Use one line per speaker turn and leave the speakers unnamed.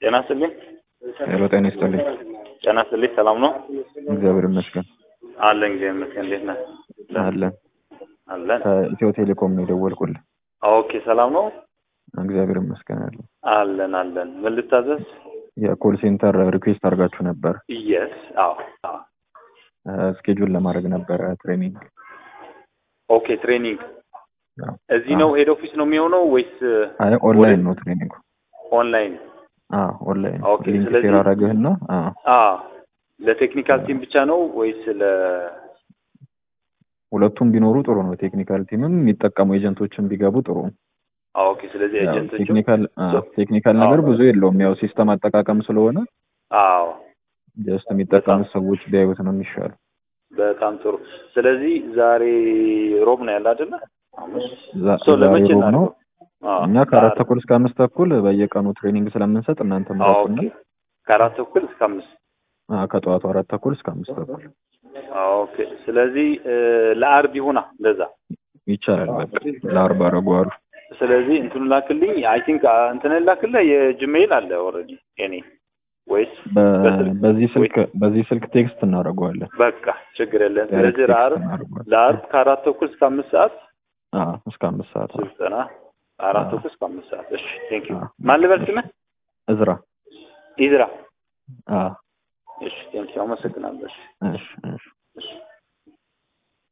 ጤና ይስጥልኝ።
ሄሎ ጤና ይስጥልኝ።
ጤና ይስጥልኝ። ሰላም ነው?
እግዚአብሔር ይመስገን
አለን። እግዚአብሔር ይመስገን። እንዴት ነህ?
አለን።
አለን።
ከኢትዮ ቴሌኮም ነው የደወልኩልህ።
ኦኬ፣ ሰላም ነው?
እግዚአብሔር ይመስገን አለን።
አለን አለን። ምን ልታዘዝ?
የኮል ሴንተር ሪኩዌስት አድርጋችሁ ነበር።
የስ አዎ፣ አዎ።
ስኬጁል ለማድረግ ነበረ ትሬኒንግ።
ኦኬ፣ ትሬኒንግ
አዎ።
እዚህ ነው ሄድ ኦፊስ ነው የሚሆነው ወይስ
አይ ኦንላይን ነው ትሬኒንጉ።
ኦንላይን?
አዎ ኦንላይን
ኦኬ፣
ሊንክ
ስለዚህ-
ሼር አደረግህና አዎ
አዎ። ለቴክኒካል ቲም ብቻ ነው ወይስ ለ
ሁለቱም ቢኖሩ ጥሩ ነው። ቴክኒካል ቲምም የሚጠቀሙ ኤጀንቶችን ቢገቡ ጥሩ ነው።
አዎ፣ ኦኬ። ስለዚህ
ያው
ኤጀንቶቹ
ቴክኒካል አዎ፣
So-
ቴክኒካል ነገር
አዎ።
ብዙ የለውም። ያው ሲስተም አጠቃቀም ስለሆነ
አዎ፣
ጀስት የሚጠቀሙት ሰዎች ቢያዩት ነው የሚሻለው።
በጣም ጥሩ። ስለዚህ ዛሬ ሮብ ነው ያለ አይደለ? ሐሙስ
ዛ-
ሶ ለመቼ
ዛሬ ሮብ ነው።
እናድርገው? አዎ፣
እኛ ከአራት
ለአራት-
ተኩል እስከ አምስት ተኩል በየቀኑ ትሬኒንግ ስለምንሰጥ እናንተ
አዎ፣
ምራጡና
ኦኬ። ከአራት ተኩል እስከ አምስት
ከጠዋቱ አራት ተኩል እስከ አምስት ተኩል
አዎ፣ ኦኬ። ስለዚህ እ፣ ለአርብ ይሁና እንደዛ።
ይቻላል። በቃ ለአርባ አረጓሉ።
ስለዚህ እንትኑ ላክልኝ። አይ ቲንክ እንትን ላክልህ የጂሜይል አለ ኦልሬዲ የኔ ወይስ በስልክ?
በዚህ ስልክ በዚህ ስልክ ቴክስት እናደርገዋለን።
በቃ ችግር የለም።
ዳይሬክት
ስለዚህ
ቴክስት
ለአርብ
እናደርገዋለን።
ለአርብ ከአራት ተኩል እስከ አምስት ሰዓት
አዎ እስከ አምስት ሰዓት
ስልጠና አራት
አዎ።
ተኩል እስከ አምስት ሰዓት። እሺ ቴንክ ዩ።
አዎ።
ማን ልበል ስምህ?
እዝራ።
ኢዝራ።
አዎ
እሺ ቴንክ ዩ። አመሰግናለሁ። እሺ
እሺ እሺ